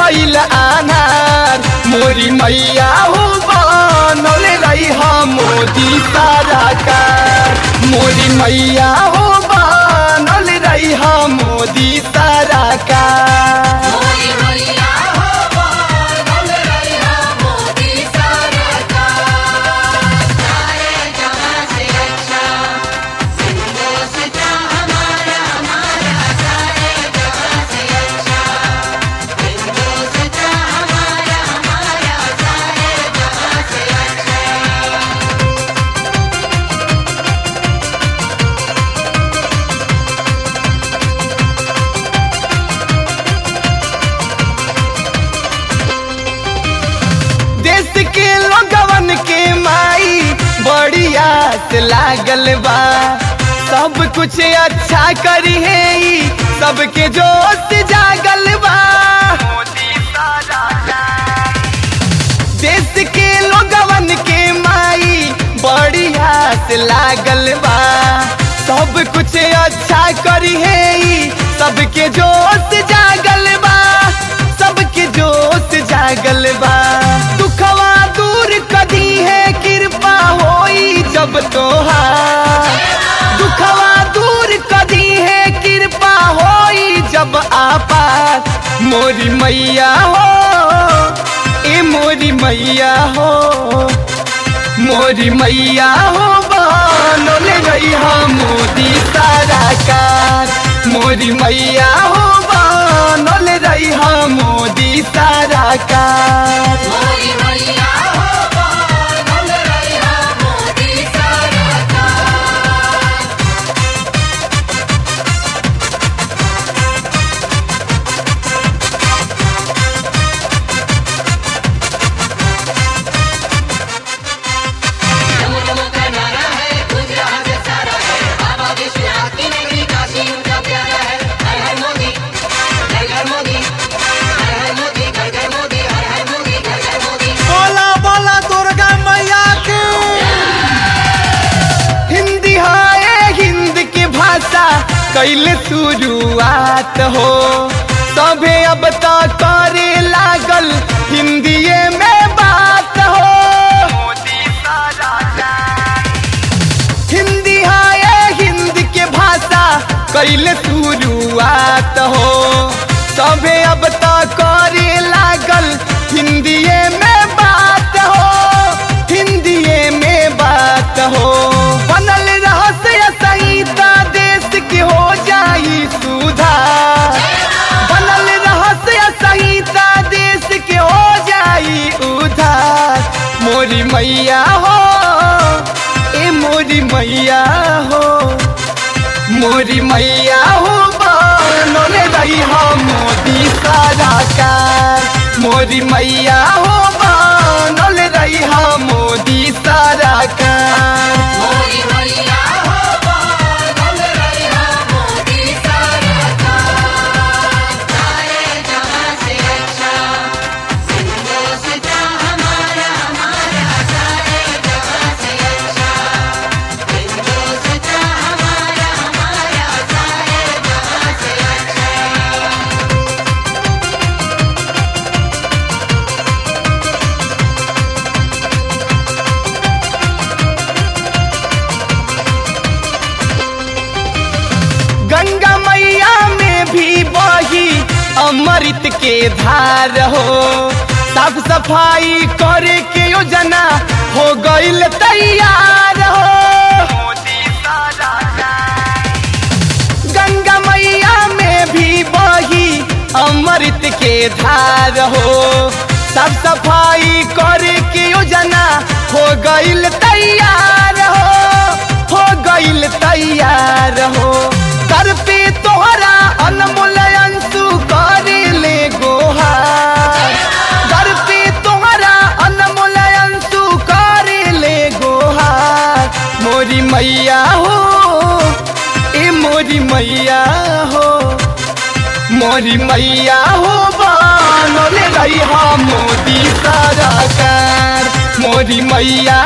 गईल आनार मोरी मैया हो बनल रही हम मोदी सरकार मोरी मैया हो बनल रही हम मोदी सरकार मोरी मैया हो बनल रहिया मोदी सरकार सारे जहां से अच्छा हिंदुस्तान हमारा हमारा सारे जहां से अच्छा हिंदुस्तान हमारा हमारा सारे जहां से अच्छा देश के लोगवन के माई बड़ी आस लागल बा सब कुछ अच्छा करी है ई, सबके जोश जागल बा देश के लोगवन के माई बड़ी आस लागल बा सब कुछ अच्छा करी है ई, सबके जोश जागल बा सबके जोश जागल बा दुखवा दूर कदी है कृपा होई जब तोहार दुखवा दूर कदी है कृपा होई जब आपात मोरी मैया हो ए मोरी मैया हो मोरी मैया हो बनल रही हम मोदी सरकार मोरी मैया हो बनल रही हम मोदी सरकार मोरी मैया हो बनल रहिया मोदी सरकार नमो नमो का नारा है गुज रहा है सारा है बाबा विश्वनाथ की नगरी काशी उनका प्यारा है हर हर मोदी घर घर मोदी हर हर मोदी घर घर मोदी हर हर मोदी घर घर मोदी बोला बोला दुर्गा मैया की हिंदी है हिंद की भाषा कैल शुरुआत हो सभे अब तक करे लागल हिंदीए में बात हो हिंदी है हिंद के भाषा कैल शुरुआत हो सभे अब तक करे लागल हिंदीए में बात हो हिंदीए में बात हो बनल रहस्य संहिता देश के हो जाई सुधार बनल रहस्य संहिता देश के हो जाई उधार मोरी मैया हो ए मोरी मैया हो मोरी मैया हो बनल रही हम मोदी सरकार मोरी मैया हो बनल रही हम मोदी सरकार मोरी मैया हो बनल रहिया मोदी सरकार सारे जहां से अच्छा हिंदुस्तान हमारा हमारा सारे जहां से अच्छा हिंदुस्तान हमारा हमारा सारे जहां से अच्छा गंगा मैया में भी बही अमृत के धार हो साफ सफाई करे के योजना हो गईल तैयार हो गंगा मैया में भी बही अमृत के धार हो साफ सफाई करे के योजना हो गईल तैयार हो हो गईल तैयार हो दर पे तोहरा अनमोल अंशु करे ले गोहार दर पे तोहरा अनमोल अंशु करे ले गोहार मोरी मैया हो ए मोरी मैया हो मोरी मैया हो बनल रही हम मोदी सरकार मोरी मैया